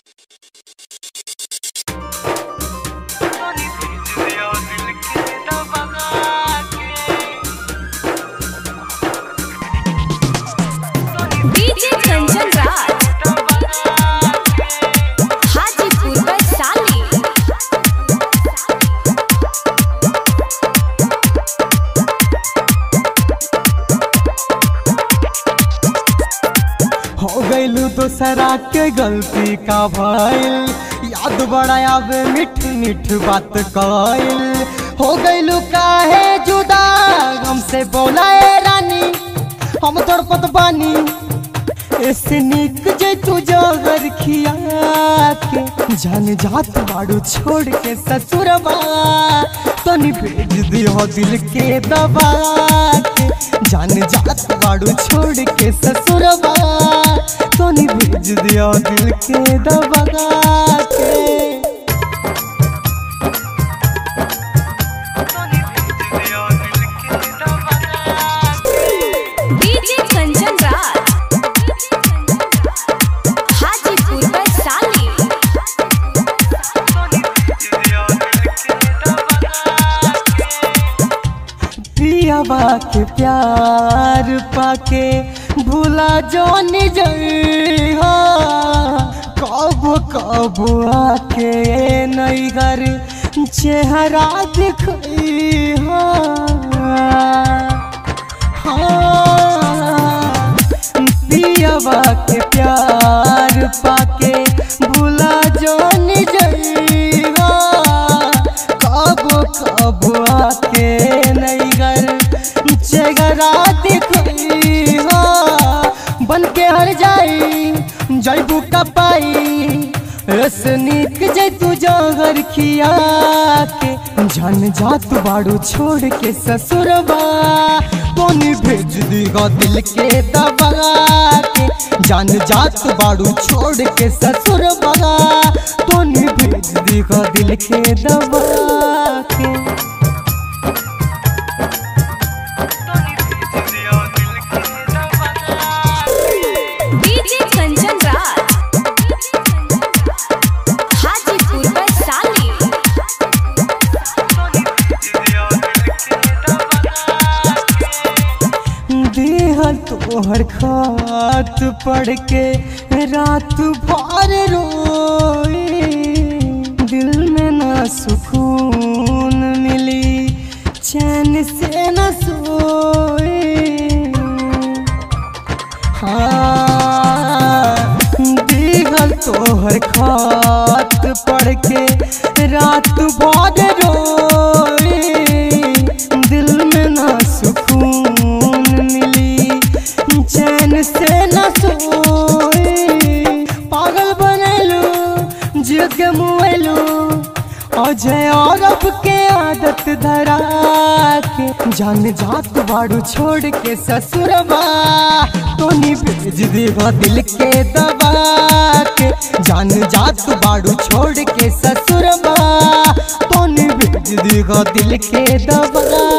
DJ Kanchan Raj Hajipur Vaishali हो गईलू दोसरा के गलती का भइल याद बड़ा आवे मिठ मिठ बात कइल हो गईलू काहे जुदा हमसे बोलाए रानी हम तड़पत बानी ऐसे निक जे तू जगर खिया के जान जात बाड़ू छोड़ के ससुरबा तनी भेज दियो दिल के दबा के जान जात बाड़ू छोड़ के ससुरबा तनी भेज दियो दिल के दबा के डीजे कंचन राज हाजीपुर वैशाली प्रियवा के प्यार पाके भूला जो निजहा कब कब आके नई घर चेहरा दिखइहा हाँ प्रियवा के प्यार पाके भूला जो निजहा कब कब आके नई घर चेहरा दिखइहा बन के हर जाई जैबू का पाई रसनिक जे तू जहर खिया के जान जात बाड़ू छोड़ के ससुरबा तोनी भेज दीगा दिल के दबा के जान जात बाड़ू छोड़ के ससुरबा तोनी भेज दीगा दिल के दबा के डीजे कंचन राज हाजीपुर वैशाली देहल तोहर खात पढ़ के रात भर रोई दिल में ना सुकून मिली चैन से न सोई हाँ देहल तोहर खात पढ़ के रात भर रोई दिल में ना सुकून मिली चैन से न सोई पागल बनलू जिद के मुएलू अजय और अब के आदत धरा के जान जात बाड़ू छोड़ के ससुरबा तोनी भेज देगा दिल के दबा के जान जात बाड़ू छोड़ के ससुरबा तोनी भेज देगा दिल के दबा